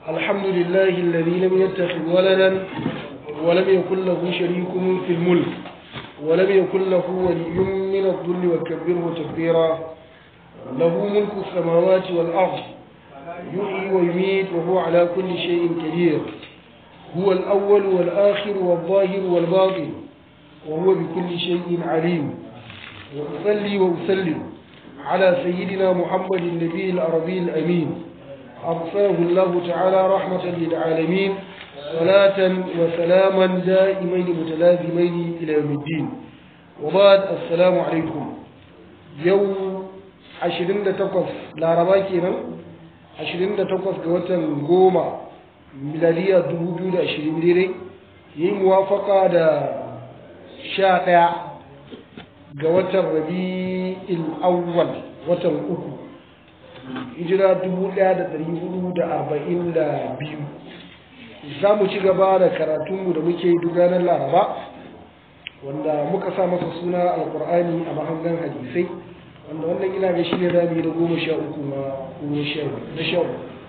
الحمد لله الذي لم يتخذ ولدا ولم يكن له شريك في الملك ولم يكن له ولي من الذل وكبره تكبيرا له ملك السماوات والأرض يحيي ويميت وهو على كل شيء قدير هو الأول والآخر والظاهر والباطن وهو بكل شيء عليم وأصلي وأسلم على سيدنا محمد النبي العربي الأمين أرسله الله تعالى رحمة للعالمين صلاة وسلاما دائمين متلازمين إلى يوم الدين وبعد السلام عليكم يوم عشرين تقف لا رباكينا عشرين تقف قوة قومة ميلادية دبوبيو دا عشرين ديري يي موافقة دا شاقع قوة الربيع الأول وتن أكو hijira dubu ɗaya da ɗari hudu da arba'in da biyu za mu ci gaba da karatunmu da muke duk ranar laraba wanda muka sa masa suna alkur'ani a mahangan hadisai wanda wannan ina ga shi ne rami da goma sha uku na goma sha na sha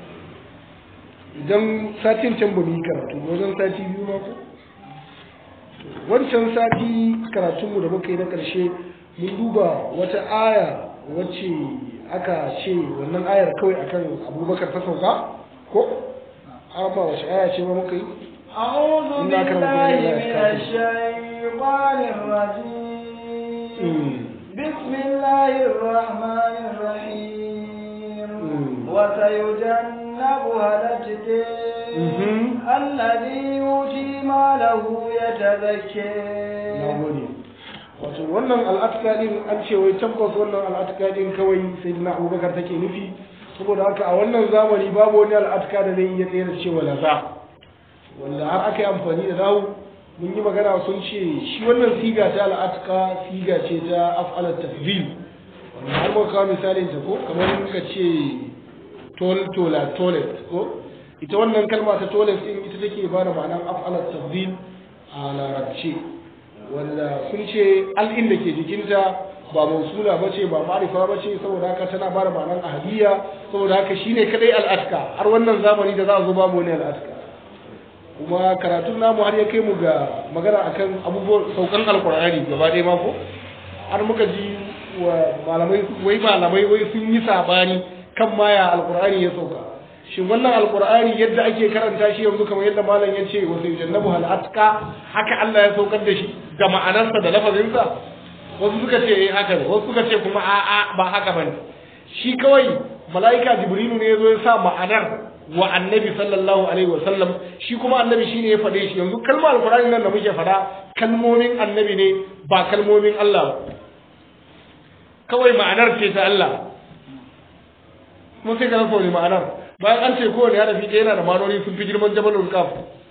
idan satin can ba mu yi karatu wajen sati biyu ma ko wancan sati karatunmu da muka yi na ƙarshe mun duba wata aya wacce aka ce wannan ayar kawai akan abubakar ta sauka ko ba wace aya ce ba muka yi أعوذ بالله من الشيطان الرجيم بسم الله الرحمن الرحيم وسيجنبها الأتقى الذي يؤتي ماله يتزكى wato wannan al'atka din an ce wai tabbas wannan al'atka din kawai sai na abubakar take nufi saboda haka a wannan zamani babu wani al'atka da zai iya tsere cewa laza wanda har aka yi amfani da nahu mun yi magana sun ce shi wannan siga ta al'atka siga ce ta af'alat tafdil wanda har muka kawo misalin ta ko kamar muka ce tol tola toilet ko ita wannan kalma ta toilet din ita take ba da ma'anar af'alat tafdil a larabci wanda sun ce al'in da ke jikinta ba mausula ba ce ba ma'arifa ba ce saboda haka tana ba da ma'anar ahadiyya saboda haka shine kadai al'atka har wannan zamani da za a zo babu wani al'atka kuma karatun namu har ya kai mu ga magana akan abubuwan saukan alkur'ani gaba ɗaya mako har muka ji wa malamai wai malamai wai sun yi sabani kan maya alkur'ani ya sauka shin wannan alkur'ani yadda ake karanta shi yanzu kamar yadda malam ya ce wasu jannabu hal'atka haka Allah ya saukar da shi da ma'anarsa da lafazinsa wasu suka ce eh haka ne wasu suka ce kuma a'a ba haka bane shi kawai mala'ika jibrilu ne ya zo ya sa ma'anar wa annabi sallallahu alaihi wa sallam shi kuma annabi shine ya faɗe shi yanzu kalmar alkur'ani nan da muke faɗa kalmomin annabi ne ba kalmomin Allah ba kawai ma'anar ce ta Allah kuma sai ka rasa wani ma'anar bayan an ce kowane harafi ɗaya yana da manoni sun fi girman jabalul kaf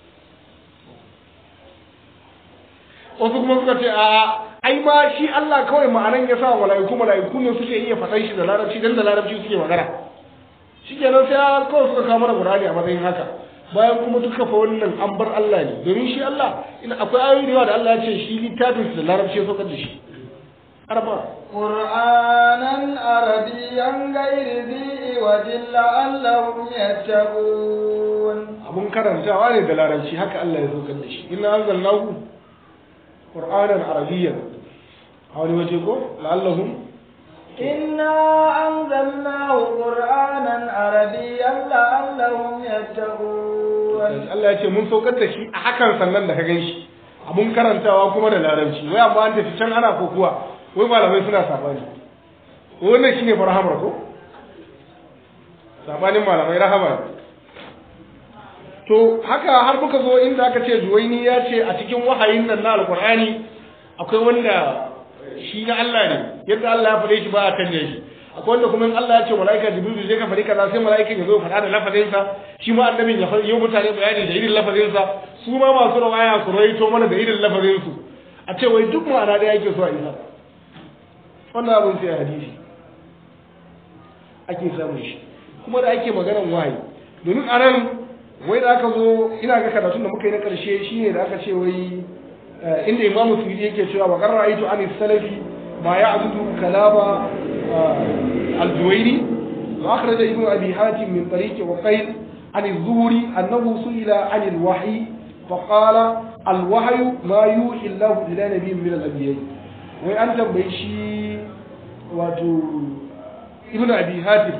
wasu kuma suka ce a ai ma shi Allah kawai ma'anan ya sa mala'iku mala'iku ne suke iya faɗan shi da larabci dan da larabci suke magana shi kenan sai kawai suka kawo mana Qur'ani a matsayin haka bayan kuma duka fa wannan an bar Allah ne domin shi Allah ina akwai ayoyi da yawa da Allah ya ce shi littafin da larabci ya saukar da shi arba قرآنا عربيا غير ذي وجل لعلهم يتقون abun karantawa ne da larabci haka Allah ya saukar da shi inna anzalnahu qur'anan arabiyyan a wani waje ko la'allahum إنا أنزلناه قرآنا عربيا لعلهم يتقون Allah ya ce mun saukar da shi a hakan sannan da ka gan shi abun karantawa kuma da larabci wai amma an tafi can ana kokuwa wai malamai suna sabani wannan shine farhamar ko sabanin malamai rahama to haka har muka zo inda aka ce juwaini ya ce a cikin wahayin nan na alkur'ani akwai wanda shi na Allah ne yadda Allah ya faɗe shi ba a canje shi akwai wanda kuma in Allah ya ce mala'ika jibril zai ka faɗi kaza sai mala'ikan ya zo faɗa da lafazinsa shi ma annabin ya faɗi mutane bayani da irin lafazinsa su ma masu rawaya su rawaito mana da irin lafazinsu a ce wai duk ma'ana da yake so a isa wannan abin sai hadisi ake samun shi kuma da ake maganan wahayi domin a nan wai da aka zo ina ga karatun da muka yi na karshe shine da aka ce wai inda imamu suyudi yake cewa wa qarra aitu an salafi ma ya'budu kalama الجويني وأخرج ابن أبي حاتم من طريق وقيل عن الزهري أنه سئل عن الوحي فقال الوحي ما يوحي الله إلى نبي من الأنبياء وأنت بيشي واتو ابن أبي هاتف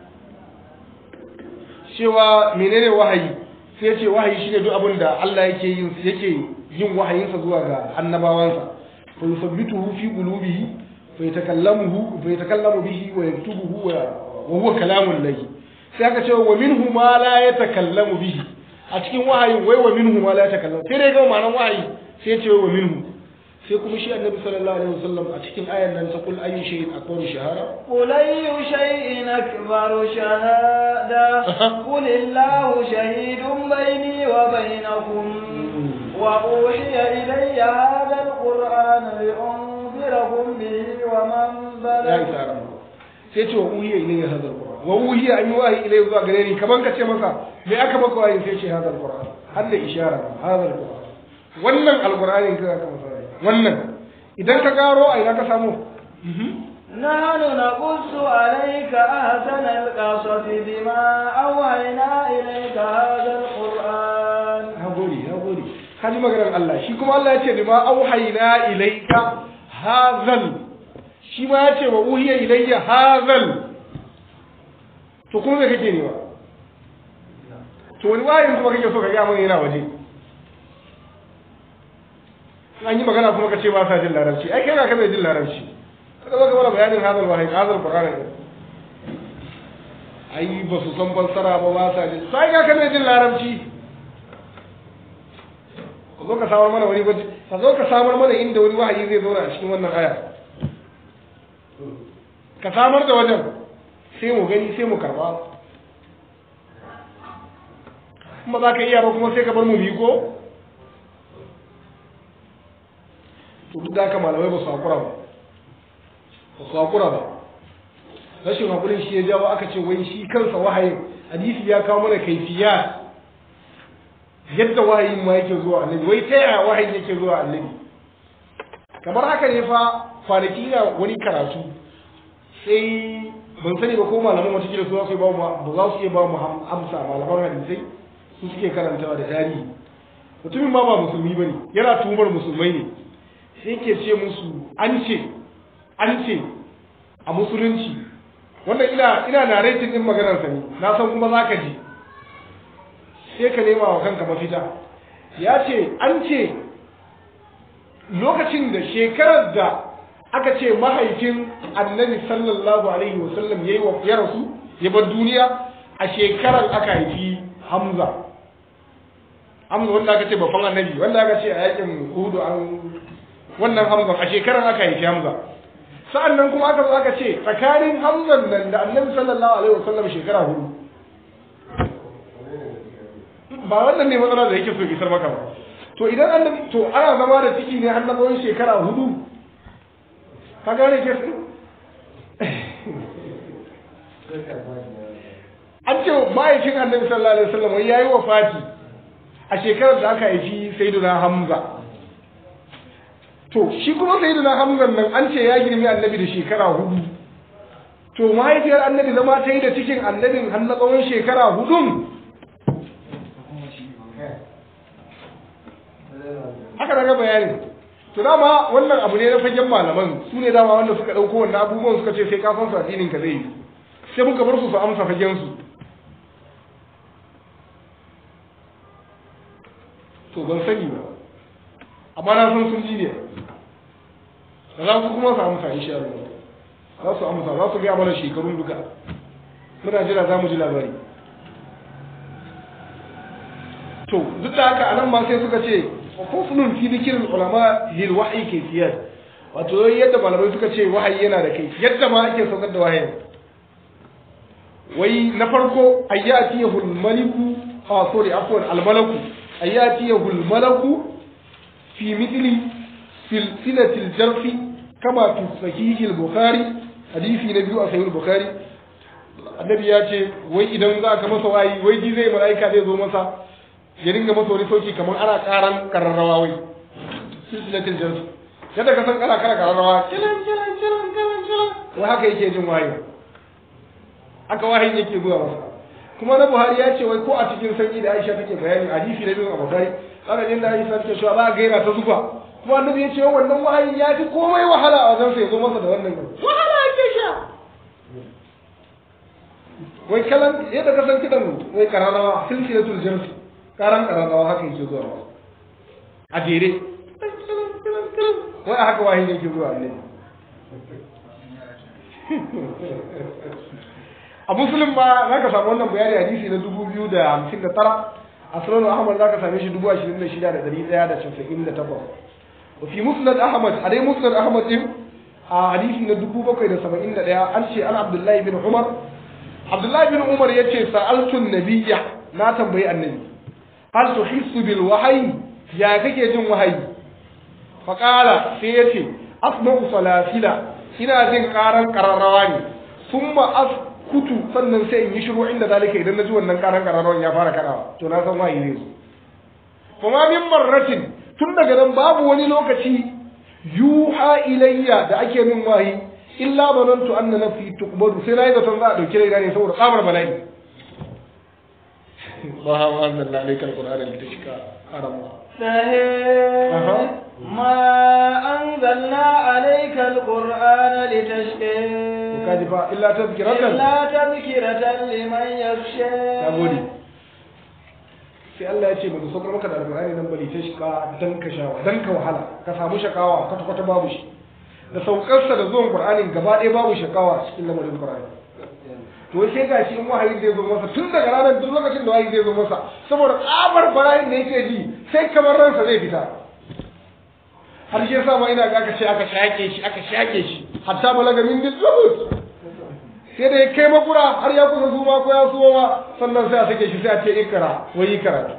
cewa menene wahayi sai ce wahayi shine duk abin da Allah yake yin yake yin wahayinsa zuwa ga annabawansa fa yusabbituhu fi qulubihi fa yatakallamuhu fa yatakallamu bihi wa yaktubuhu wa huwa kalamun lahi sai aka ce wa minhu ma la yatakallamu bihi a cikin wahayin wai wa minhu ma la yatakallamu sai dai ga ma'anar wahayi sai ya ce wa minhu sai kuma shi annabi sallallahu alaihi wasallam a cikin ayan nan ta kul ayyu shay'in akbaru shahara قل أي شيء أكبر شهادة قل الله شهيد بيني وبينكم وأوحي إلي هذا القرآن لأنذركم به ومن ya بلغ isa ran sai ce wa uhiya ilayya hadal qur'an wa uhiya an yi wahayi ilayya zuwa gare ni kaman ka ce masa me aka maka wahayi sai ce hadal qur'an har da ishara hadal qur'an wannan alqur'ani ka ka masa wahayi wannan idan ka garo a ina ka samu نحن نقص عليك أحسن القصص بما أوحينا إليك هذا القرآن na gode na gode ka ji maganar Allah shi kuma Allah ya ce bima auhayna ilayka hazal shi ma ya ce wa uhiya ilayya hazal to kuma me kake nema to wani wayin kuma kake so ka ga mun yana waje an yi magana kuma ka ce ba sa jin larabci ai kai ga ka bai jin larabci kada ba ka mana bayanin hazal wahayi hazal qur'ani ne ai ba su san fassara ba ba sa jin sai ga ka bai jin larabci ka zo ka samar mana wani waje ka zo ka samar mana inda wani wahayi zai zauna a cikin wannan aya ka samar da wajen sai mu gani sai mu karba kuma za ka iya ba kuma sai ka bar mu biyu ko to duk da haka malamai ba su hakura ba ba su hakura ba rashin hakurin shi ya jawo aka ce wai shi kansa wahayin hadisi ya kawo mana kaifiya yadda wahayin ma yake zuwa annabi wai ta yaya wahayin yake zuwa annabi kamar haka ne fa kwanaki na wani karatu sai ban sani ba ko malaman wata kila su za su yi ba mu ba za su iya ba mu amsa malaman hadisai su suke karantawa da tarihi mutumin ma ba musulmi ba ne yana tumar musulmai ne sai ke ce musu an ce an ce a musulunci wannan ina ina narrating din maganar sa ne na san kuma zaka ji sai ka nema wa kanka mafita ya ce an ce lokacin da shekarar da aka ce mahaifin annabi sallallahu alaihi wasallam yayi wa ya rasu ya bar duniya a shekarar aka haifi hamza hamza wanda aka ce babban annabi wanda aka ce a yakin hudu an wannan hamza a shekarar aka haifi hamza sa'annan kuma aka zo aka ce tsakanin hamzan nan da annabi sallallahu alaihi wasallam shekara hudu ba wannan ne matsala da yake so isar maka ba to idan annabi to ana zama da ciki ne har na tsawon shekara hudu ka gane ke su an ce ma'aikin annabi sallallahu alaihi wasallam ya yi wafati a shekarar da aka haifi sayyiduna hamza to shi kuma sayyiduna hamza nan an ce ya girmi annabi da shekara hudu to mahaifiyar annabi zama ta yi da cikin annabin har na tsawon shekara hudun haka daga bayanin to dama wannan abu ne na fagen malaman su ne dama wanda suka ɗauko wannan abubuwan suka ce sai ka san su addinin ka zai yi sai muka bar su su amsa fagen su to ban sani ba amma na san sun ji ne da za su kuma su amsa insha Allah za su amsa za su gaya mana shekarun duka muna jira za mu ji labari to duk da haka anan ma sai suka ce faslun fi dhikr ulama lil wahyi kayfiyat wato yadda malamai suka ce wahayi yana da kai yadda ma ake saukar da wahayi wai na farko ayyatiyahu al maliku ah sorry afwan al malaku ayyatiyahu al malaku fi mithli silsilati al jarfi kama fi sahih al bukhari hadisi na biyu a sahih al bukhari annabi ya ce wai idan za ka masa wayi wai ji zai mala'ika zai zo masa ya dinga masa wani sauki kamar ana karan kararrawa wai silsilatul jins yadda ka san kana kara kararrawa kilan kilan kilan kilan kilan wai haka yake jin wayo haka wahayi yake zuwa masa kuma na Buhari ya ce wai ko a cikin sanyi da Aisha take bayani hadisi na biyu a Bukhari aka jin da Aisha take cewa ba ga yana ta zuba kuma annabi ya ce wannan wahayi ya fi komai wahala a wajen sa ya zo masa da wannan wahala yake sha wai kalan yadda ka san kidan wai kararrawa silsilatul jinsi karan kararrawa haka yake zuwa a jere wai a haka wahayi yake zuwa annabi a muslim ba za ka samu wannan bayani hadisi na dubu biyu da hamsin da tara a sunan ahmad za ka same shi dubu ashirin da shida da dari daya da casa'in da takwas wa fi musnad ahmad a dai musnad ahmad din a hadisi na dubu bakwai da saba'in da daya an ce an abdullahi bin umar abdullahi bin umar ya ce sa'altun nabiyya na tambayi annabi hal tuhissu bil wahayi ya kake jin wahayi faqala sai ya ce asma'u salasila ina jin karan kararrawa ne summa askutu sannan sai in yi shiru inda zalika idan naji wannan karan kararrawan ya fara karawa to na san wahayi ne su kuma min marratin tun daga nan babu wani lokaci yuha ilayya da ake min wahayi illa banantu anna nafsi tuqbadu sai nayi zaton za a dauki raina ne saboda tsamar bala'i ba ha wa anzalna alayka alqur'ana litashqa arama ما أنزلنا عليك القرآن لتشقى kaji fa illa tazkiratan إلا تذكرة لمن يخشى nagode sai Allah ya ce ba saukar maka da alqur'ani nan bali tashqa dan ka sha dan ka wahala ka samu shakawa kwata kwata babu shi da saukarsa da zuwan qur'anin gaba ɗaya babu shakawa cikin lamarin qur'ani to sai ga shi in wahayi zai zo masa tun daga ranar duk lokacin da wahayi zai zo masa saboda tsabar bala'in da yake ji sai kamar ransa zai fita har shi yasa ma ina ga aka ce aka shake shi aka shake shi hatta balaga min dizubut sai da ya kai makura har ya kusa suma ko ya suma ma sannan sai a sake shi sai a ce ikra wai yi karatu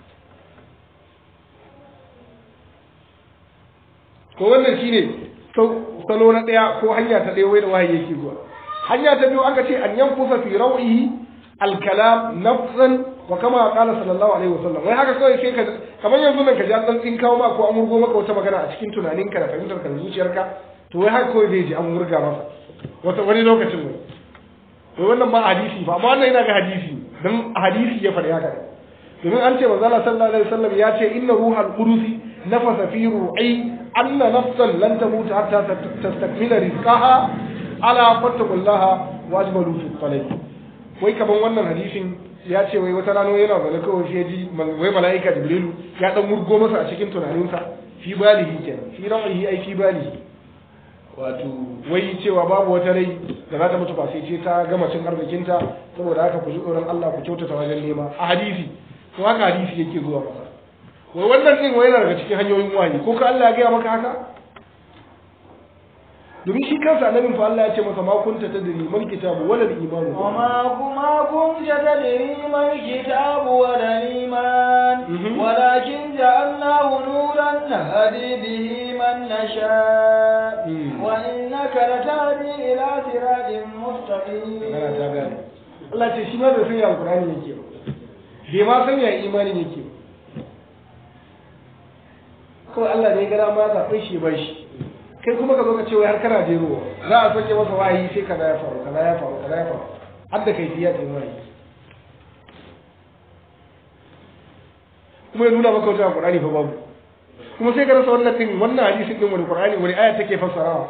ko wannan shine salo na daya ko hanya ta daya wai da wahayi yake zuwa hanya ta biyu aka ce an yanfusa fi rawihi alkalam nafsan wa kama qala sallallahu alaihi wasallam wai haka kawai sai ka kamar yanzu nan ka ji an dan tsin kawo ma ko an murgo maka wata magana a cikin tunaninka da fahimtar ka da zuciyarka to wai haka kawai zai ji an murga masa wata wani lokacin ne to wannan ba hadisi ba amma wannan yana ga hadisi dan hadisi ya faɗi haka domin an ce manzo Allah sallallahu alaihi wasallam ya ce inna ruhal qudusi nafasa fi ru'i anna nafsan lan tamut hatta tastakmila rizqaha ala fattakullaha wajbalu fi talab wai kaman wannan hadisin ya ce wai wata rano yana zaune kawai sai ji wai mala'ika jibrilu ya dan murgo masa a cikin tunaninsa fi balihi kenan fi ra'ihi ai fi balihi wato wai cewa babu wata rai da za ta mutu ba sai ce ta gama cin arzikinta saboda haka ku ji tsoron Allah ku kyautata wajen nema a hadisi to haka hadisi yake zuwa masa wai wannan din wai yana daga cikin hanyoyin wahayi ko ka Allah ya gaya maka haka domin shi kansa annabin fa Allah ya ce masa ma kunta tadri mal kitabu wala al-iman وما كما كنت تدري ما الكتاب ولا الإيمان ولكن جعلناه نورا نهدي به من نشاء وإنك لتهدي إلى صراط مستقيم magana ta gane Allah ce shi ma bai san ya alqur'ani yake ba bai ma san ya imanin yake ba kawai Allah ne ya gara ma zaɓe shi ba shi kai kuma ka zo ka ce wai har kana jerowa za a soke masa wahayi sai kaza ya faru kaza ya faru kaza ya faru har da kai fiya ta wahayi kuma ya nuna maka wata Qur'ani fa babu kuma sai ka rasa wannan din wannan hadisin din wani Qur'ani wani aya take fassarawa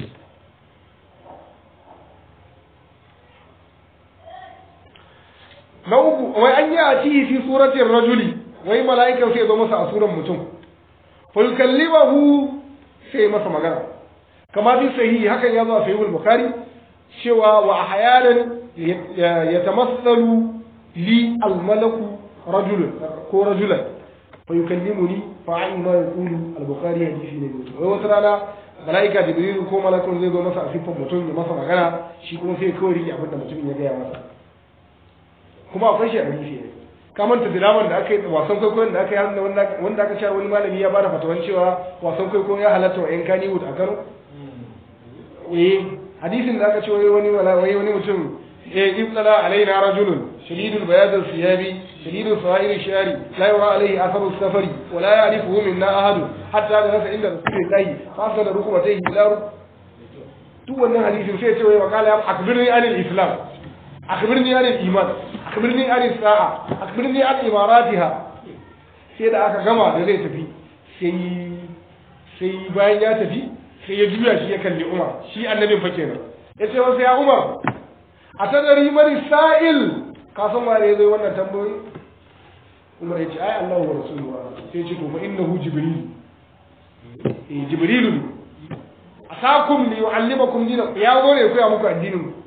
na uku wai an yi a cihi fi suratin rajuli wai mala'ikan sai ya zo masa a suran mutum fa yukallimahu sai masa magana kama fi sahihi hakan ya zo a sahihul bukhari cewa wa ahyanan yatamassalu li almalaku rajulun ko rajulan fa yukallimuni fa ayi ma yaqulu al-bukhari hadisi ne wai wata rana malaika jibril ko malakun zai zo masa a siffar mutum ya masa magana shi kuma sai kawai rike abin da mutumin ya gaya masa kuma akwai shi a hadisi ne ka manta dilaman da aka yi wasan kwaikwayon da aka yi wanda aka sha wani malami ya bada fatawan cewa wasan kwaikwayo ya halatta wa 'yan kaniwood a kano eh hadisin da aka ce wai wani wai wani mutum eh ibtala alaina rajulun shadidul bayad siyabi shadidul sa'ir shari la yura alayhi atharu safari wa la ya'rifuhu minna ahad hatta da nasa inda rasulillahi fa da rukubatayhi ila duk wannan hadisin sai ce wai wakala ya akbirni anil islam akhbirni an iman akhbirni an sa'a akhbirni an imaratiha sai da aka gama da zai tafi sai sai bayan ya tafi sai ya juya shi ya kalli Umar shi annabin fa kenan yace wasu ya Umar a tadari mari sa'il ka san waye zai wannan tambayoyi Umar ya ce ai Allah wa rasuluhu sai ya ce to fa innahu jibril eh jibrilu ne asakum li yu'allimakum dinakum ya zo ne ya koya muku addinin ku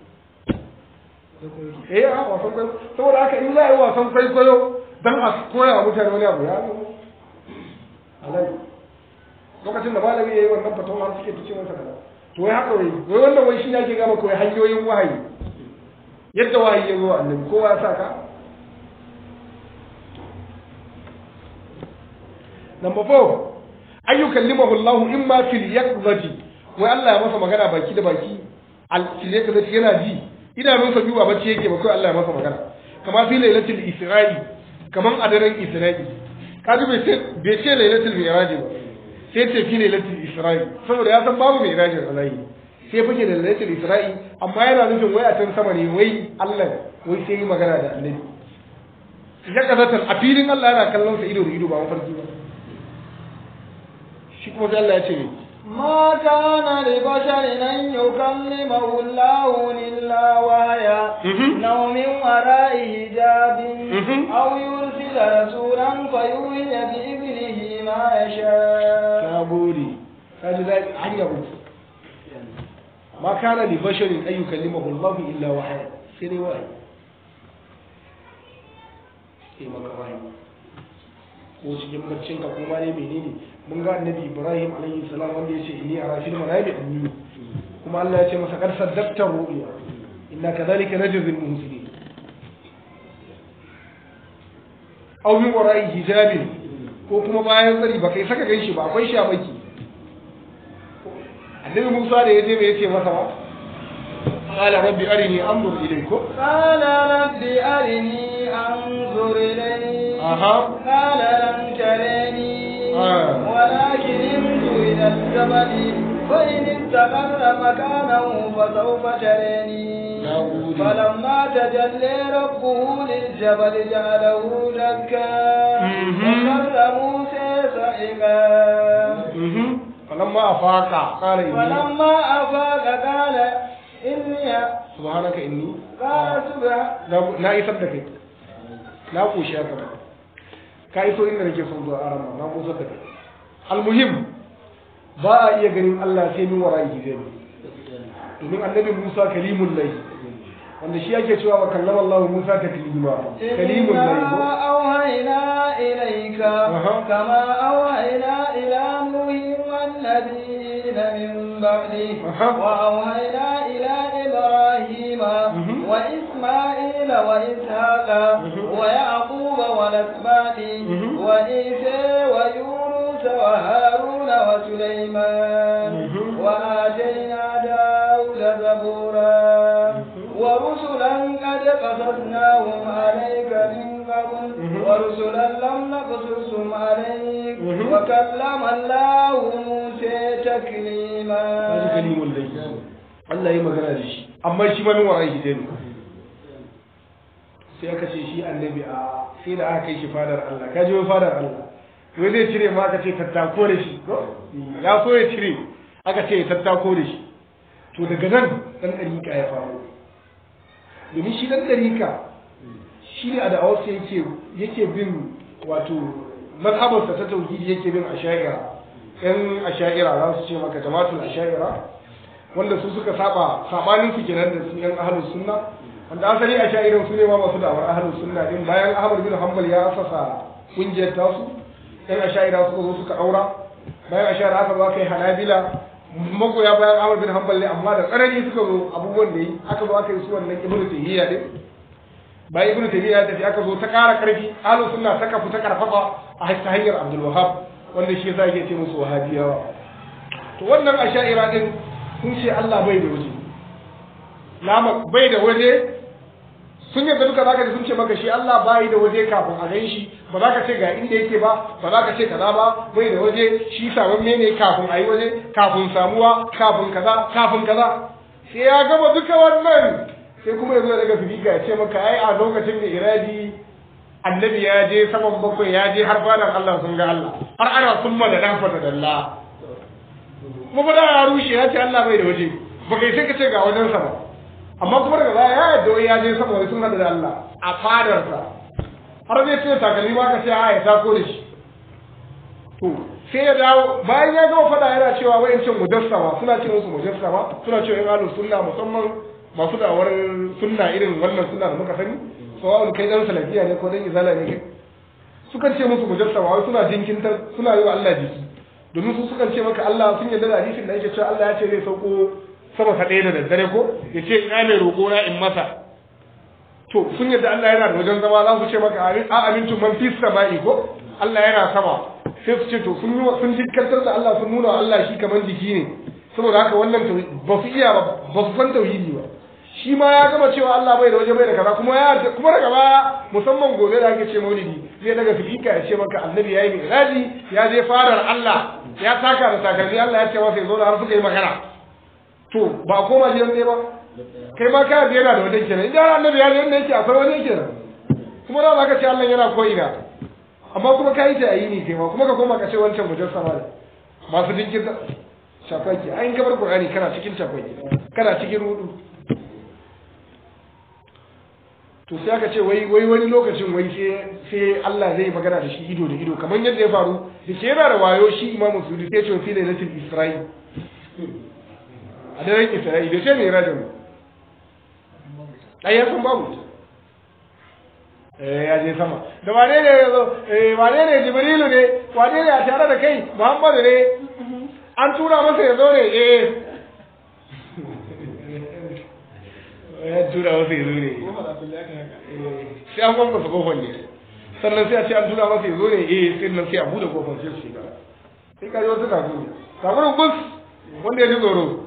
eh a wasan kwaikwayo saboda haka in za a yi wasan kwaikwayo don a koya wa mutane wani abu ya zo halal lokacin da malami ya yi wannan fatawa har suke ta ce masa kaza to wai haka wai wai wannan wai shi ne ake gama kawai hanyoyin wahayi yadda wahayi ya zo wa annabi kowa ya sa ka number four ayyukan limahu Allah in ma fil yaqzati wai Allah ya masa magana baki da baki al fil yaqzati yana ji idanunsa biyu ba bacci yake ba kai Allah ya masa magana kama fi lailatul isra'i kaman a daren isra'i kaji bai ce bai ce lailatul mi'raj ba sai ce fi lailatul isra'i saboda ya san babu mi'raj a zahiri sai fike da lailatul isra'i amma yana nufin wai a can sama ne wai Allah wai sai yi magana da annabi ya kazatan a filin Allah yana kallon sa ido da ido ba mafarki ba shi kuma sai Allah ya ce ne ما كان لبشر أن يكلمه الله إلا وهيا Mhm. أو من وراء حجاب Mhm. أو يرسل رسولا فيوحي بإذنه ما يشاء na gode ka ji daɗi hanya uku ma kana li basharin an yukallimahu Allah illa wahaya sai dai wahayi sai maka wahayi ko cikin baccin ka kuma ne menene mun ga annabi Ibrahim alaihi salam wanda ya ce inni ara fil manami anni kuma Allah ya ce masa kar saddaqta ru'ya inna kadhalika najzil muhsinin aw min wara'i hijabin ko kuma bayan tsari ba kai saka ganshi ba akwai shamaki annabi Musa da ya je bai ce masa ba qala rabbi arini anzur ilaykum قال رب أرني أنظر إليك Aha. قال لن تريني آه. ولكن انظر إلى الجبل فإن استقر مكانه فسوف تريني يا أولي. فلما تجلى ربه للجبل جعله دكا مهم. وخر موسى صعقا falamma afaqa qala inni فلما أفاق قال إني subhanaka inni قال سبحان na- na isar da kai na koshi haka ba ka iso inda nake son zuwa arama na kusa da kai almuhim ba a iya ganin Allah sai min wara hijabi domin annabi Musa kalimul lahi wanda shi yake cewa wa kallama Allah Musa taklima kalimul lahi ko? إنا أوهينا إليك أها. كما أوهينا إلى نوح والنبيين من بعده أها. وأوهينا إلى إبراهيم مهم. وإسماعيل وإسحاق مهم. ويعقوب والأسباط مهم. وعيسى ويونس وهارون وسليمان مهم. وآتينا داود زبورا ورسلا قد قصصناهم عليك من قبل مهم. ورسلا لم نقصصهم عليك مهم. وكلم الله موسى kaji تكليما kalimul lahi Allah yi magana da shi amma shi ma min wara hijabi sai aka ce shi annabi a sai da aka kai shi fadar Allah ka ji wai fadar Allah wai zai cire ma aka ce tattako da shi ko ya so ya cire aka ce ya tattako da shi to daga nan dan dariƙa ya faru domin shi dan dariƙa shi ne a da'awarsa yake yake bin wato mazhabarsa ta tauhidi yake bin asha'ira yan asha'ira za su ce maka jama'atul asha'ira wanda su suka saba sabanin su kenan da su yan ahlus sunna wanda asali asha'iran su ne ma masu da'awar ahlus sunna din bayan Ahmad bin Hanbal ya asasa kungiyar tasu yan asha'ira suka zo suka aura bayan asha'ira aka zo aka yi hanabila magoya bayan Ahmad bin Hanbal ne amma da tsanani suka zo abubuwan da yi aka zo aka yi su wannan ibnu tayyiya din bayan ibnu taymiya ya tafi aka zo ta ƙara ƙarfi ahlus sunna ta kafu ta karfafa a ta hanyar abdul wahab wanda shi yasa yake ce musu wahabiyawa to wannan asha'ira din sun ce Allah bai da waje lama bai da waje sun yadda duka zaka ji sun ce maka shi Allah bai da waje kafin a gan shi ba za ka ce ga inda yake ba ba za ka ce kaza ba bai da waje shi saman ne kafin a yi waje kafin samuwa kafin kaza kafin kaza sai ya gama duka wannan sai kuma ya zo daga fifika ya ce maka ai a lokacin da iradi annabi ya je saman bakwai ya je har fadan Allah sun ga Allah har ana summa da dan fata dalla kuma ba da ya rushe ya ce Allah bai da waje ba kai sai ka ce ga wajen sa ba amma kuma daga baya ya yadda wai ya je sama wai sun hada da Allah a fadarsa har zai ce takalmi ba ka ce a ya tako da shi to sai ya dawo bayan ya gama fada yana cewa wayancin mujassama suna ce musu mujassama suna cewa yan ahlus sunna musamman masu da'awar sunna irin wannan sunna da muka sani sawa'un kai dan salafiya ne ko dan izala ne kai sukan ce musu mujassama wai suna jinkintar suna yi wa Allah jiki domin su sukan ce maka Allah sun yarda da hadisin da yake cewa Allah ya ce zai sauko sama ta ɗaya da daddare ko ya ce ina mai roƙo na in masa to sun yadda Allah yana da wajen zama za su ce maka a amintu man fi sama'i ko Allah yana sama sai su ce to sun yi sun jikkantar da Allah sun nuna Allah shi kamar jiki ne saboda haka wannan ba su iya ba ba su san tauhidi ba shi ma ya gama cewa Allah bai da waje bai da kaza kuma ya kuma daga baya musamman gobe da ake ce maulidi zai daga fifika ya ce maka annabi yayi mi'raji ya je farar Allah ya taka da takalmi Allah ya ce masa ya zo da har suka yi magana to ba a koma gidan ne ba kai ma ka yana da wajen kenan idan annabi ya je inda yake akwai wajen kenan kuma da zaka ce Allah yana ko ina amma kuma ka yi ta ayi ne kai ma kuma ka koma ka ce wancan mujassama ne masu dinkin shafaki ayin kabar qur'ani kana cikin shafaki kana cikin rudu to sai aka ce wai wai wani lokacin wai sai sai Allah zai magana da shi ido da ido kamar yadda ya faru da ke yana da wayo shi imamu sudi sai ce fi lailatul isra'i a daren isra'i da ce mai rajin ai ya san babu eh ya je sama da wane ne ya zo eh wane ne jibrilu ne wane ne a tare da kai muhammadu ne an tura masa ya zo ne eh ya tura masa ya zo ne sai an kwamfa su kofar ne sannan sai a ce an tura masa ya zo ne eh sai nan sai a bude kofar sai su shiga sai ka ji wasu kafin kafin gus wanda ya ji tsoro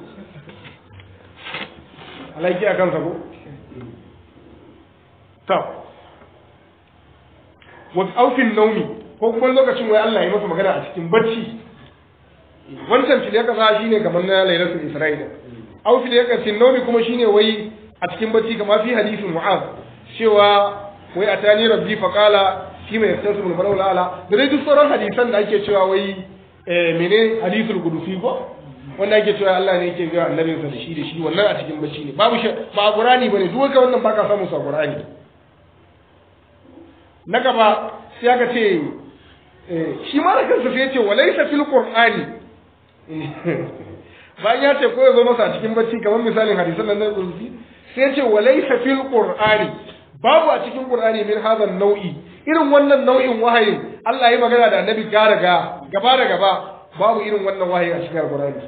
alaiki a kansa ko ta wasu aufin naumi ko kuma lokacin wai Allah ya masa magana a cikin bacci wancan fil ya kasa shine kamar na lailatul isra'ila au fil ya kasa naumi kuma shine wai a cikin bacci kamar fi hadisin mu'az cewa wai atani rabbi fa qala fi ma yastasu bil mar'u ala da dai duk sauran hadisan da ake cewa wai eh mene hadisul qudusi ko wanda ake cewa Allah ne yake ga annabinsa da shi da shi wannan a cikin bacci ne babu shi ba Qur'ani bane duk wanda wannan baka samu sa Qur'ani na gaba sai aka ce shi ma da kansa sai ya ce walaysa fil Qur'ani bayan ya ce ko ya zo masa a cikin bacci kamar misalin hadisan nan na Qudsi sai ya ce walaysa fil Qur'ani babu a cikin Qur'ani min hadhan nau'i irin wannan nau'in wahayin Allah ya magana da annabi gara ga gaba da gaba babu irin wannan wahayi a cikin Qur'ani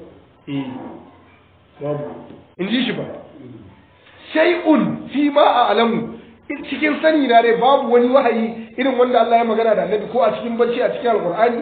babu in ji shi ba shay'un fi ma a alamu cikin sani na dai babu wani wahayi irin wanda Allah ya magana da annabi ko a cikin bacci a cikin alqur'ani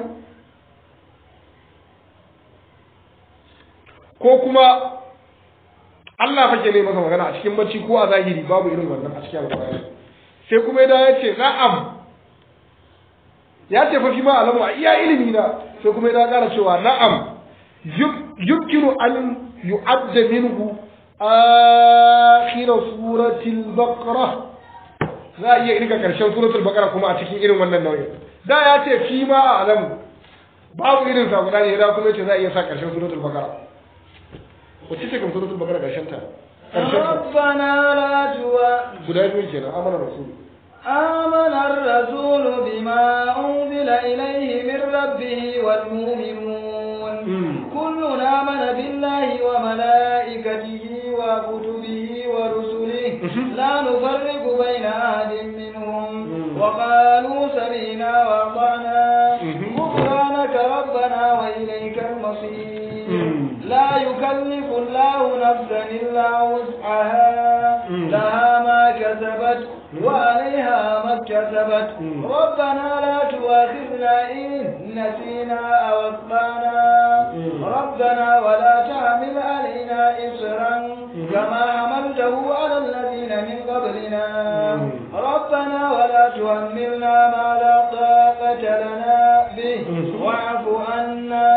ko kuma Allah fake ne masa magana a cikin bacci ko a zahiri babu irin wannan a cikin alqur'ani sai kuma ya ce na'am ya ce fa fi ma alamu a iya ilimi na sai kuma ya kara cewa na'am yumkinu an yu'adda minhu akhir suratul baqara za a iya irga karshen suratul baqara kuma a cikin irin wannan nau'in da ya ce fi ma alamu babu irin sa guda ne da kuma yace za a iya sa karshen suratul baqara wacce ce kan suratul baqara karshen ta ربنا لا تؤاخذنا guda biyu kenan amana rasul آمن الرسول بما أنزل إليه من ربه والمؤمنون كل آمن بالله وملائكته وكتبه ورسله لا نفرق بين أحد منهم وقالوا سمعنا وأطعنا غفرانك ربنا وإليك المصير لا يكلف الله نفسا إلا وسعها لها ما كسبت وعليها ما اكتسبت ربنا لا تؤاخذنا إن نسينا أو أخطأنا ربنا ولا تحمل علينا إصرا كما حملته على الذين من قبلنا ربنا ولا تحملنا ما لا طاقة لنا به واعف عنا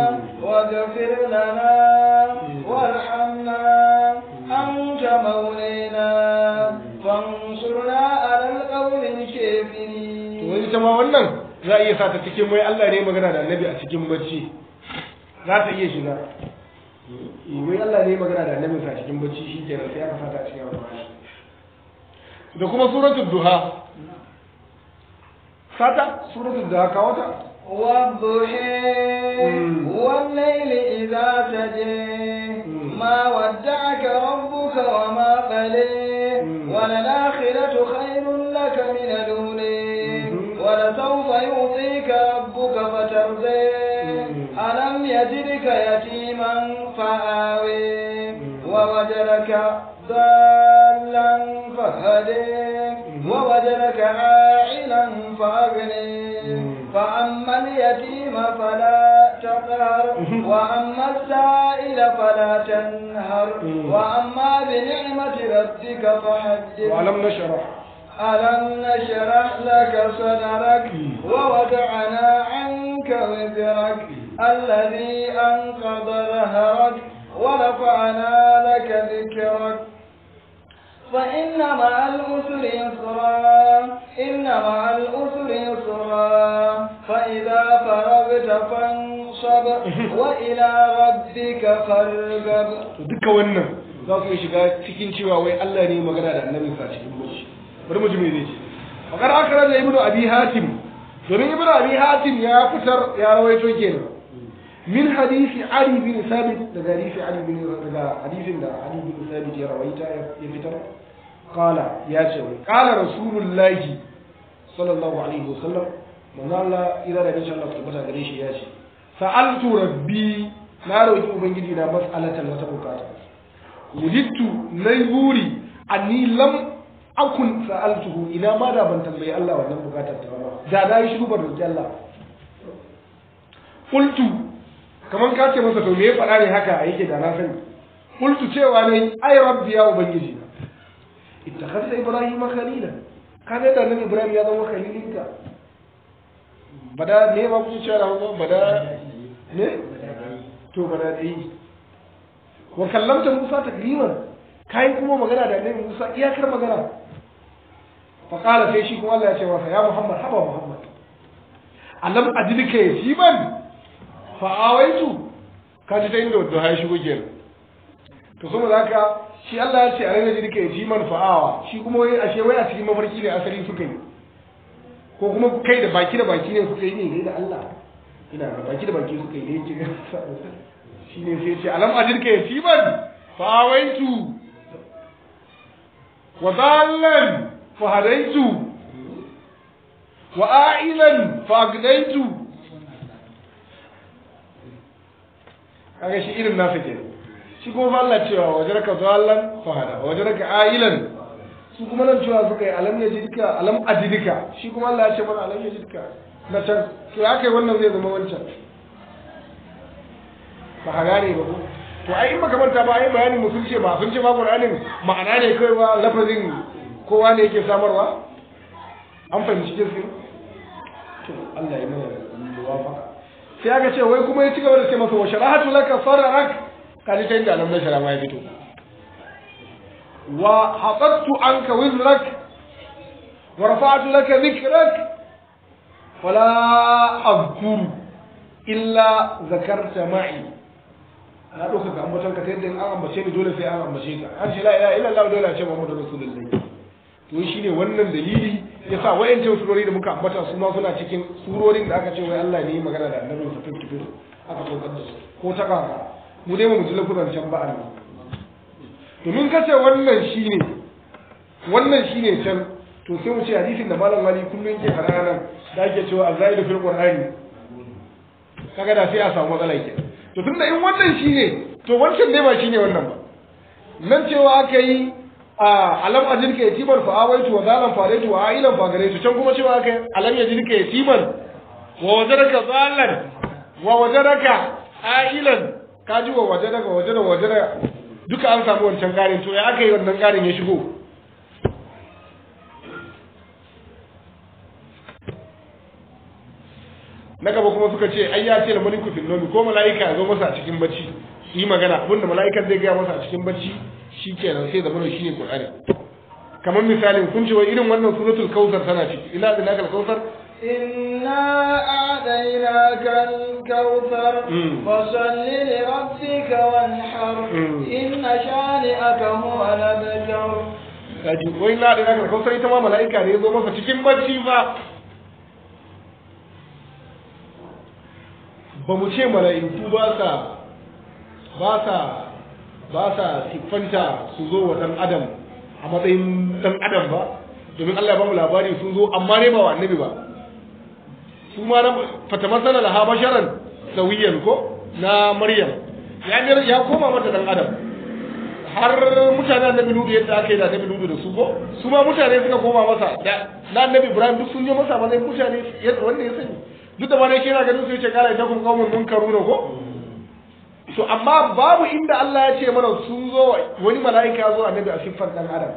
واغفر لنا وارحمنا أنت مولانا wani ita ma wannan za a iya sa ta cikin wai Allah ne magana da annabi a cikin bacci za ta iya shiga Eh, wai Allah ne magana da annabi a cikin bacci shi kenan sai aka sa ta a cikin alƙur'ani da kuma suratul duha sata suratul duha kawo ta والضحى مم. والليل إذا سجى ما ودعك ربك وما قلى مم. وللآخرة خير لك من الأولى مم. ولسوف يعطيك ربك فترضى مم. ألم يجدك يتيما فآوي مم. ووجدك ضالا فهدي مم. ووجدك عائلا فأغني مم. فأما اليتيم فلا تقهر مم. وأما السائل فلا تنهر مم. وأما بنعمة ربك فحدث وألم نشرح ألم نشرح لك صدرك مم. ووضعنا عنك وزرك الذي أنقض ظهرك ورفعنا لك ذكرك فإن مع الأسر يسرا إن مع الأسر يسرا فإذا فرغت فانصب وإلى ربك فارغب to duka wannan za su iya shiga cikin cewa wai Allah ne magana da annabi sa cikin bacci bari mu ji me zai ce fakar akara da ibnu abi hatim domin ibnu abi hatim ya fitar ya rawaito kenan min hadisi ali bin sabit daga hadisi ali bin daga hadisin da ali bin sabit ya rawaita ya fitar qala ya ce wai qala rasulullahi sallallahu alaihi wasallam manzo Allah ira da insha Allah tabbata gare shi ya ce sa'altu rabbi na roki ubangiji na mas'alatan wata bukata wujidtu nayi buri anni lam akun sa'altuhu ina ma da ban tambayi Allah wannan bukatar ta ba da na yi shiru ban roki Allah qultu kaman ka ce masa to me ya faɗa ne haka yake da na sani qultu cewa ne ai rabbi ya ubangiji na ittakhadta ibrahima khalila kaga da nan ibrahim ya zama khalilinka bada ne ba ku cewa ba bada ne to bada dai wa kallamta musa takliman kai kuma magana da annabi musa iyakar magana fa qala sai shi kuma Allah ya ce masa ya muhammad haba muhammad alam ajlika yasiban fa awaitu ka ji ta inda wadda ya shigo kenan to saboda haka shi Allah ya ce a ranar jirka ya ji man fa'awa shi kuma wai ashe wai a cikin mafarki ne asali suka yi ko kuma kai da baki da baki ne suka yi ne da Allah ina da baki da baki suka yi ne yake shi ne sai ce alam ajirka ya ci man fa'awaitu wa dallan fa hadaitu wa a'ilan fa agnaitu kaga shi irin nasa kenan shi kuma fa Allah cewa wajaraka dallan fahada wajaraka ailan su kuma nan cewa suka yi alam ya jidka alam ajidika shi kuma Allah ya ce mana alam ya jidka na can to ya kai wannan zai zama wancan ba ka gane ba ko to ai in baka manta ba ai bayanin mu sun ce ba sun ce ba Qur'anin ma'ana ne kai ba lafazin kowa ne yake samarwa an fahimci jinsin to Allah ya mana muwafaqa sai aka ce wai kuma ya ci gaba da ce masa wa sharahatu laka sararak kaji ta inda alam na shara ma ya fito wa hatattu anka wizrak wa rafa'tu laka dhikrak wala azkuru illa zakarta ma'i na ɗauka ga ambaton ka ta yadda in an ambace ni dole sai an ambace ka an ce la ilaha illallah dole a ce muhammadu rasulullahi to shi ne wannan dalili ya sa wayancan surori da muka ambata su ma suna cikin surorin da aka ce wai Allah ne ya magana da annabin sa fifty fifty aka saukar da su ko ta kaka mu dai mu ji lafuzan can ba Allah domin ka ce wannan shine wannan shine can to sai mu ce hadisin da malam wali kullun ke fara nan da ake cewa azaidu fil qur'ani kaga da sai a samu matsala ke to tunda in wannan shine to wancan dai ba shine wannan ba nan cewa aka yi a alam ajirka yatiman fa awaitu wa zalan faraitu wa ailan fa garaitu can kuma cewa aka yi alam yajirka yatiman wa wajadaka zalan wa wajadaka ailan kaji wa wajadaka wajada wajada duka an samu wancan garin to ya aka yi wannan garin ya shigo na gaba kuma suka ce ai ya ce da maliku fil nomi ko mala'ika ya zo masa a cikin bacci yi magana abinda mala'ikan zai gaya masa a cikin bacci shikenan sai da mana shine qur'ani kamar misalin kun ce wai irin wannan suratul kautsar tana ciki ila da nakal kautsar إنا أعطيناك الكوثر مم. فصل لربك وانحر مم. إن شانئك هو الأبتر kaji wai na da naka kausar ita ma mala'ika ne ya zo masa cikin bacci fa ba mu ce mala'iku ba sa ba sa ba sa siffanta su zo wa dan adam a matsayin dan adam ba domin Allah ya ba mu labari sun zo amma ne ba wa annabi ba su ma na fata masana laha basharan sawiyan ko na maryam ya mir- ya koma mata dan adam har mutane annabi ludu yadda aka yi da annabi ludu da su ko su ma mutane suka koma masa da na annabi ibrahim duk sun je masa matsayin mutane yadda wanda ya sani duk da ma dai kira ganin su yace kala ita kun kaumun munkaruna ko to amma babu inda Allah ya ce mana sun zo wani mala'ika ya zo annabi a siffar dan adam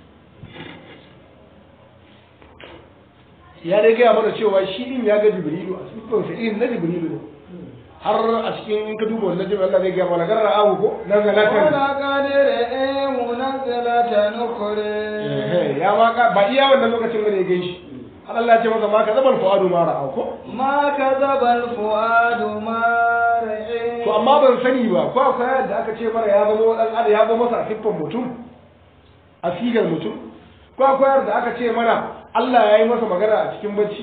ya dai gaya mana cewa shi din ya ga jibrilu a siffar sa irin na jibrilu ne har a cikin in ka duba wannan jami'a Allah zai gaya mana garra awu ko nan ga lafiya ولقد رئيه منزلة أخرى Ehe, ya ma ka ba iya wannan lokacin bane ya gan shi har Allah ya ce masa ma ka zabal fuadu ma ra'a ko ما كذب الفؤاد ما رئي to amma ban sani ba ko akwai yadda aka ce mana ya zama dan adam ya zama masa a siffar mutum a sigar mutum ko akwai yadda aka ce mana Allah ya yi masa magana a cikin bacci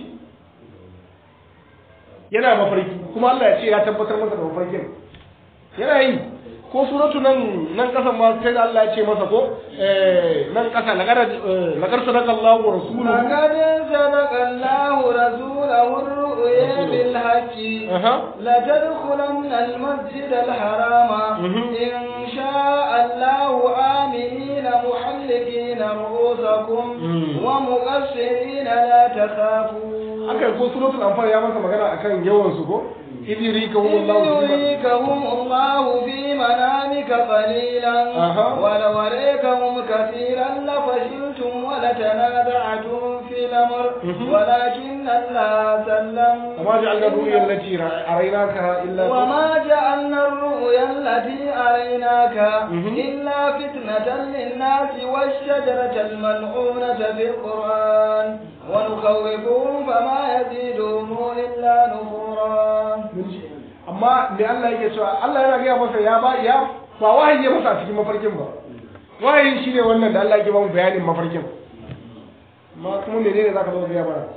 yana mafarki kuma Allah ya ce ya tabbatar masa da mafarkin yana yi ko suratu nan nan kasan ma sai da Allah ya ce masa ko eh nan kasa laqad eh, laqad sadaqa Allahu wa rasuluhu لقد صدق الله رسوله الرؤيا بالحق aha لتدخلن المسجد الحرام مهم. إن شاء الله آمنين محلقين رؤوسكم مم. ومقصرين لا تخافون aka ko suratul anfal ya masa magana akan yawan su ko idiri ka إذ hum Allah يريكهم الله في منامك قليلا أها. ولو أريكهم كثيرا لفشلتم ولتنازعتم في الأمر مهم. ولكن الله سلم وما جعلنا الرؤيا التي أريناكها إلا وما جعلنا الرؤيا التي أريناك مهم. إلا فتنة للناس والشجرة الملعونة في القرآن ونخوفهم فما يزيدهم إلا نفورا amma me Allah yake cewa Allah yana gaya masa ya ba ya ba wahayi ya masa a cikin mafarkin ba wahayi shine wannan da Allah yake ba mu bayanin mafarkin amma kuma menene zaka zo gaya mana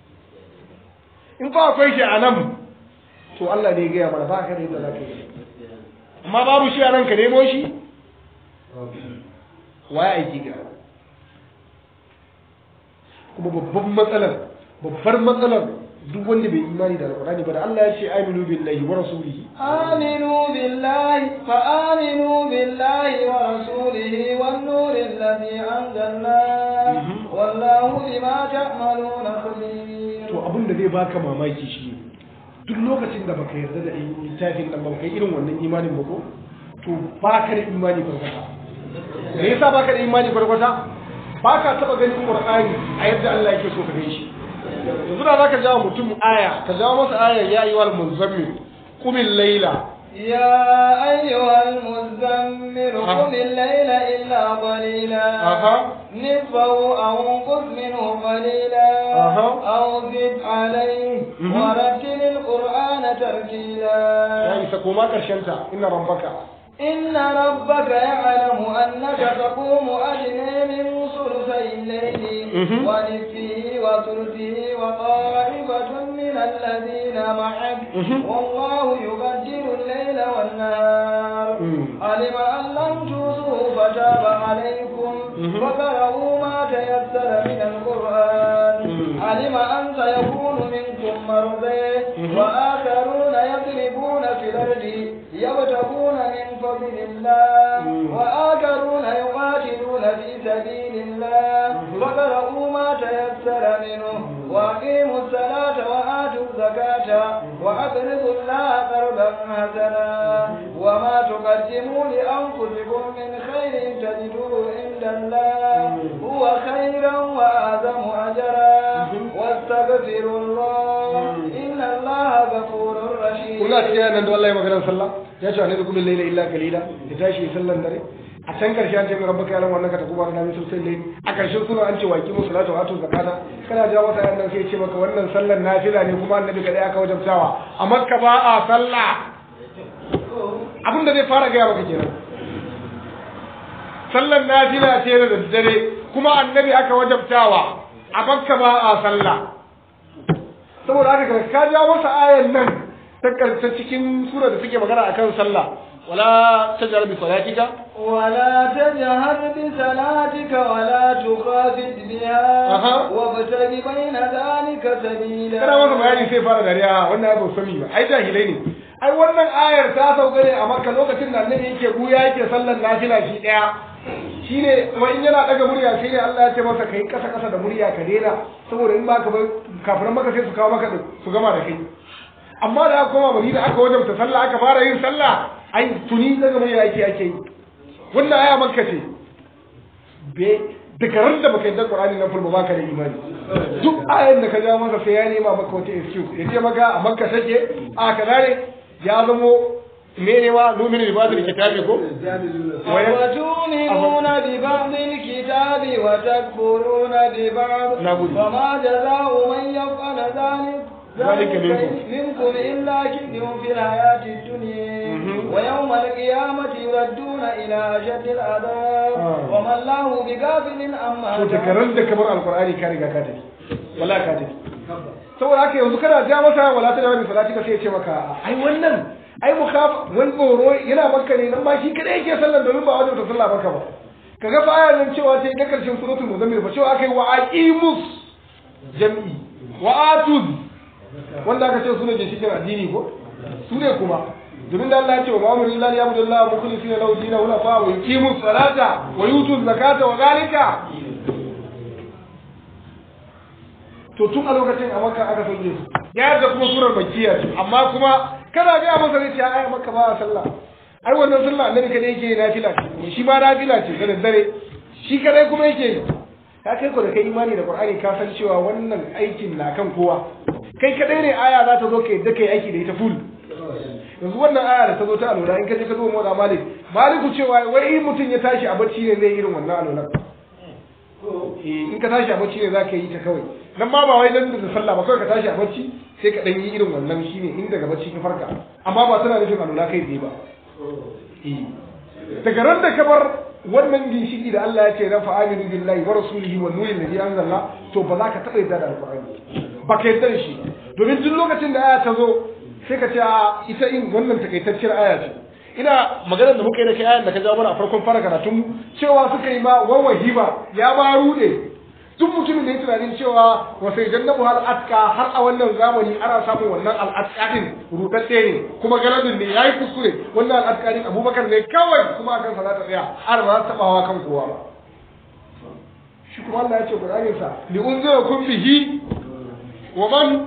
in fa akwai shi a nan to Allah ne ya gaya mana ba ka da yadda zaka yi amma babu shi a nan ka nemo shi waye aiki ga kuma babban matsalar babbar matsalar duk wanda bai imani da alqur'ani ba da Allah ya ce aminu billahi wa rasulihi آمنوا بالله فآمنوا بالله ورسوله والنور الذي أنزلنا مهم. والله بما تعملون خبير to abin da zai baka mamaki shi ne duk lokacin da baka yarda da littafin nan ba kai irin wannan imanin ba ko to baka da imani farkwata me yasa baka da imani farkwata baka taba ganin qur'ani a yadda Allah yake so ka gani shi yanzu da zaka jawo mutum aya ka jawo masa ayar ya ayyuhal muzammil qumil layla يا أيها المزمل أها. قم الليل إلا قليلا أها. نصفه أو انقص منه قليلا أها. أو زد عليه مهم. ورتل القرآن ترتيلا ya isa koma karshen ta inna rabbaka إن ربك يعلم أنك تقوم أدنى من ثلثي الليل مهم. ونصفه وثلثه وطائفة من الذين معك مهم. والله يبدل الليل والنهار مم. علم أن لم توصوا فتاب عليكم مهم. فقرأوا ما تيسر من القرآن مم. علم أن سيكون منكم مرضى مهم. وآخرون يضربون في الأرض يبتغون من فضل الله مم. وآخرون يقاتلون في سبيل الله مهم. فقرأوا ما تيسر منه وأقيموا الصلاة وآتوا الزكاة وأقرضوا الله قرضا حسنا وما تقدموا لأنفسكم من خير تجدوه عند الله هو خيرا وأعظم أجرا واستغفروا الله إن الله غفور رحيم kuna cikin nan da wallahi maganar sallah ya ce annabi kullu layla illa qalila ya tashi sallan dare a can karshe an ce mai rabbaka yalan wannan ka ta kuma na misul sai a karshen sura an ce wa kimu salatu wa atu zakata kana jawo wata yan sai ce maka wannan sallan nafila ne kuma annabi kadai aka wajabtawa a makka ba a sallah abin da zai fara gaya maka kenan sallan nafila ce da daddare kuma annabi aka wajabtawa a makka ba a sallah saboda haka ka jawo masa ayan nan ta karshe cikin sura da suke magana akan sallah ولا تجهر بصلاتك ولا تجهر بصلاتك ولا تخافت بها أها. وابتغ بين ذلك سبيلا kana masa bayani sai fara dariya wannan ya ba sani ba ai jahilai ne ai wannan ayar ta sauka ne a makka lokacin da annabi yake buya yake sallan nafila shi daya shine kuma in yana daga murya sai ne Allah ya ce masa kai kasa kasa da murya ka daina saboda in baka bar kafiran maka sai su kawo maka din su gama da kai amma da aka koma Madina aka wajabta sallah aka fara yin sallah ai tuni daga murya yake ake yi wannan aya makka ce be daga ran da baka yi da Qur'ani na fulba baka da imani duk ayan da ka ja masa sai ya nema maka wata excuse ya ce maka a makka take a kaza ne ya zamo mene ma lumini da bazin kitabi ko وتؤمنون ببعض الكتاب وتكفرون ببعض نعم. فما جزاء من يفعل ذلك ذلك منكم. منكم إلا خزي في الحياة الدنيا مهم. ويوم القيامة يردون إلى أشد العذاب آه. وما الله بغافل عما to daga ran da kamar alqur'ani ka riga ka tafi wala ka tafi saboda haka yanzu kana ja masa wala ta jarabi salati ka sai ya ce maka ai wannan ai mukaf wani tsoro yana maka ne nan ma shi kadai yake sallan domin ba wajen ta sallah maka ba kaga fa ayar nan cewa ta ga karshen suratul muzammil ba cewa akai wa aqimus jam'i wa atuz wanda aka ce sune ginshikin addini ko su ne kuma domin da Allah ya ce wa ma'amuru lillahi ya budu Allah mukhlisina lahu dinahu la fa wa yuqimu salata wa yutu zakata wa zalika to tun a lokacin a makka aka sauke su ya da kuma surar makkiya ce amma kuma kana ga masa zai ce ai makka ba sallah ai wannan sallah annabi kadai yake nafila ce shi ma nafila ce da daddare shi kadai kuma yake yi ka kai ko da kai imani da qur'ani ka san cewa wannan aikin na kan kowa kai kadai ne aya za ta zo kai da kai aiki da ita full yanzu wannan aya da ta zo ta alwala in ka je ka zo mu da malik maliku cewa wai in mutum ya tashi a bacci ne zai irin wannan alwala in ka tashi a bacci ne za ka yi ta kawai nan ma ba wai nan da sallah ba kawai ka tashi a bacci sai ka dan yi irin wannan shine in daga bacci ka farka amma ba tana nufin alwala kai tsaye ba Eh. daga ran da ka bar wannan ginshiki da Allah ya ce na fa aminu billahi wa rasulihi wa nuri alladhi anzalna to ba za ka taɓa yadda da alqur'ani ba ka yadda da shi domin duk lokacin da aya ta zo sai ka ce a ita in wannan takaitacciyar aya ce ina maganar da muka yi da kai ayan da ka jawo mana a farkon fara karatun mu cewa suka yi ma wawahi ba ya ma rude duk mutumin da ya tunanin cewa wasai jannabu hal atka har a wannan zamani ana samun wannan al'atka din rudadde ne kuma galadin ne yayi kuskure wannan al'atka din abubakar ne kawai kuma akan sa za ta tsaya har ba za ta tabawa kan kowa ba shi kuma Allah ya ce Qur'anin sa li unzirakum bihi wa man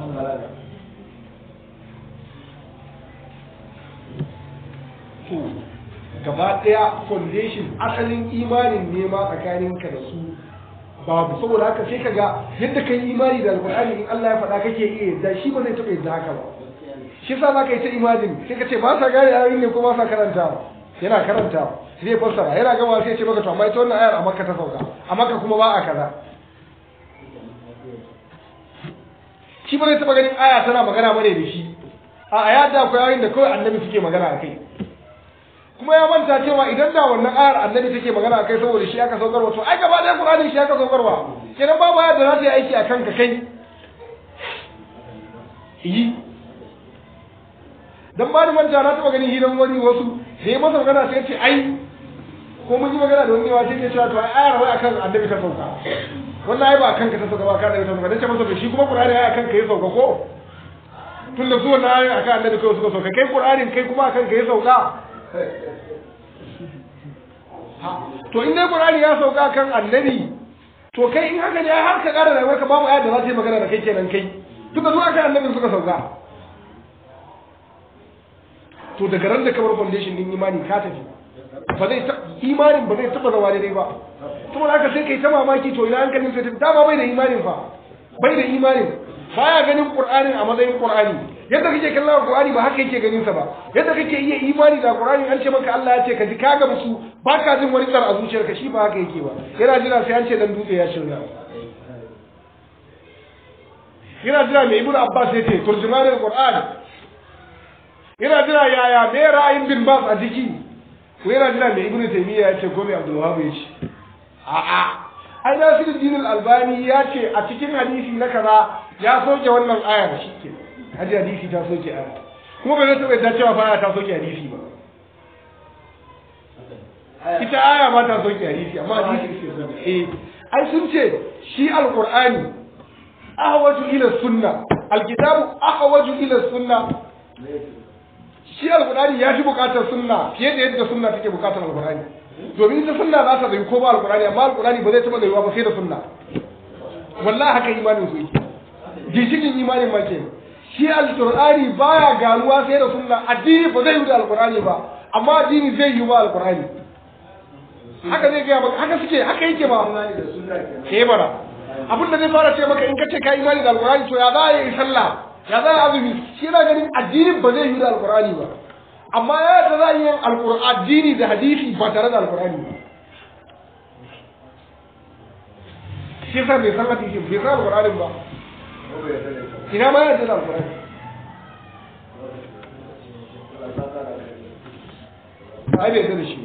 to gaba daya foundation asalin imanin ne ma tsakaninka da su babu saboda haka sai kaga yadda kai imani da alqur'ani in Allah ya faɗa kake iya yadda shi ba zai taɓa yadda haka ba shi yasa zaka yi ta imajin sai ka ce ba sa gane ayoyin ne ko ba sa karantawa yana karantawa zai fassara yana gama sai ya ce maka to amma ita wannan ayar a makka ta sauka a makka kuma ba a kaza shi ba zai taɓa ganin aya tana magana bane da shi a aya da akwai ayoyin da kawai annabi suke magana a kai kuma ya manta cewa idan da wannan ayar annabi take magana a kai saboda shi aka saukarwa to ai gaba ɗaya qur'ani shi aka saukarwa kenan babu ayar da za ta yi aiki a kanka kai yi dan ba ni manta na taɓa ganin hidan wani wasu da ya masa magana sai ya ce ai ko mun yi magana da wani yawa sai ya cewa to ai ayar wai akan annabi ta sauka wannan ai ba akan ka ta sauka ba ka da ta sauka dan ce masa to shi kuma qur'ani ai akan ka ya sauka ko tun da su wannan ayoyin akan annabi kawai suka sauka kai qur'anin kai kuma akan ka ya sauka to in dai qur'ani ya sauka kan annabi to kai in haka ne ai har ka ƙara rayuwar ka babu ayar da za ta yi magana da kai kenan kai duka zuwa kan annabi suka sauka to daga ran da kamar foundation din imani ka tafi ba zai ta imanin ba zai taba zama daidai ba saboda haka sai kai ta mamaki to ina hankalin sai tafi dama bai da imanin fa bai da imanin baya ganin qur'anin a matsayin qur'ani yadda kake kallon qur'ani ba haka yake ganin sa ba yadda kake iya imani da qur'ani an ce maka Allah ya ce ka ji ka ga musu baka jin wani tsar a zuciyarka shi ba haka yake ba yana jira sai an ce dan dutse ya shirya yana jira mai ibnu abbas ya ce turjumanul qur'an yana jira yaya me ra'ayin bin bas a jiki ko yana jira mai ibnu taymiya ya ce ko mai abdul wahab ya ce a'a ai nasiruddin al-albani ya ce a cikin hadisi na kaza ya soke wannan ayar shike hadisi hadisi ta soke ayar kuma bai zai taɓa cewa fa ta soke hadisi ba ita aya ba ta soke hadisi amma hadisi ke soke eh ai sun ce shi alqur'ani ahwaju ila sunna alkitabu ahwaju ila sunna shi alqur'ani ya fi bukatar sunna fiye da yadda sunna take bukatar alqur'ani domin ita sunna za ta zai ko ba alqur'ani amma alqur'ani ba zai taba zaiwa ba sai da sunna wallahi haka imanin su yake gishikin imanin ma ke shi alqur'ani baya ganuwa sai da sunna addini ba zai yi da alqur'ani ba amma addini zai yi ba alqur'ani haka zai gaya maka haka suke haka yake ba ke bara abin da zai fara ce maka in ka ce ka imani da alqur'ani to ya za a yi sallah ya za a azumi shi yana ganin addinin ba zai yi da alqur'ani ba amma ya da za a yi addini da hadisi ba tare da alqur'ani ba shi yasa bai san hadisi bai san alqur'ani ba ina ma ya da alqur'ani ai bai da shi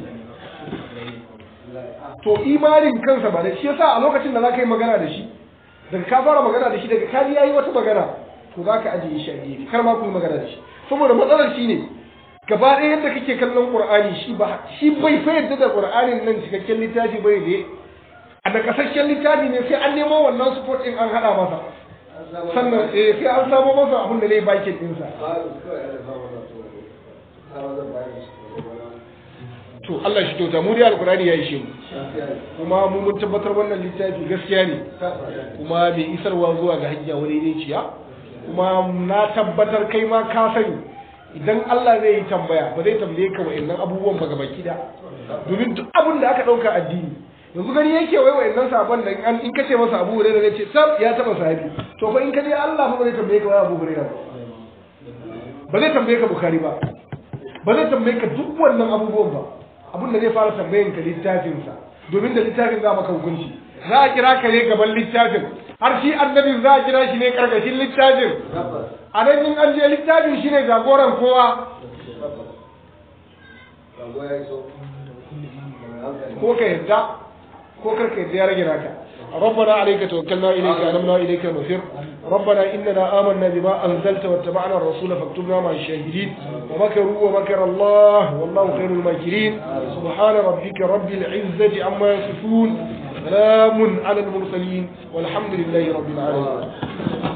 to imanin kansa ba da shi yasa a lokacin da za ka yi magana da shi daga ka fara magana da shi daga ka ji yayi wata magana to za ka ajiye shi a gefe kar ma ku yi magana da shi saboda matsalar shi ne gaba ɗaya yadda kake kallon qur'ani shi ba shi bai fa yadda da qur'anin nan cikakken littafi bai ne a da kasashen littafi ne sai an nemo wannan support din an hada masa sannan eh sai an samo masa abin da zai bakin dinsa to Allah shi kyauta mu dai alkurani ya ishe mu kuma mu mun tabbatar wannan littafi gaskiya ne kuma mai isarwa zuwa ga hanya wani ne ciya kuma na tabbatar kai ma ka sani idan Allah zai yi tambaya ba zai tambaye ka wa'annan abubuwan ba gaba kida domin duk abin da aka dauka addini yanzu gani yake wai wa'annan sabon da in ka ce masa Abu Hurairah zai ce sab ya taba sahabi to fa in ka je Allah fa ba zai tambaye ka wai Abu Hurairah ba zai tambaye ka Bukhari ba ba zai tambaye ka duk wannan abubuwan ba abin da zai fara tambayin ka littafinsa domin da littafin za maka hukunci za a kira ka ne gaban littafin har shi annabin za a kira shi ne karkashin littafin a nan in an je littafin shi ne jagoran kowa ko ka yadda ko karka yadda ya rage naka ربنا عليك توكلنا إليك أنمنا إليك المصير ربنا إننا آمنا بما أنزلت واتبعنا الرسول فاكتبنا مع الشاهدين ومكروا ومكر الله والله خير الماكرين سبحان ربك رب العزة عما يصفون سلام على المرسلين والحمد لله رب العالمين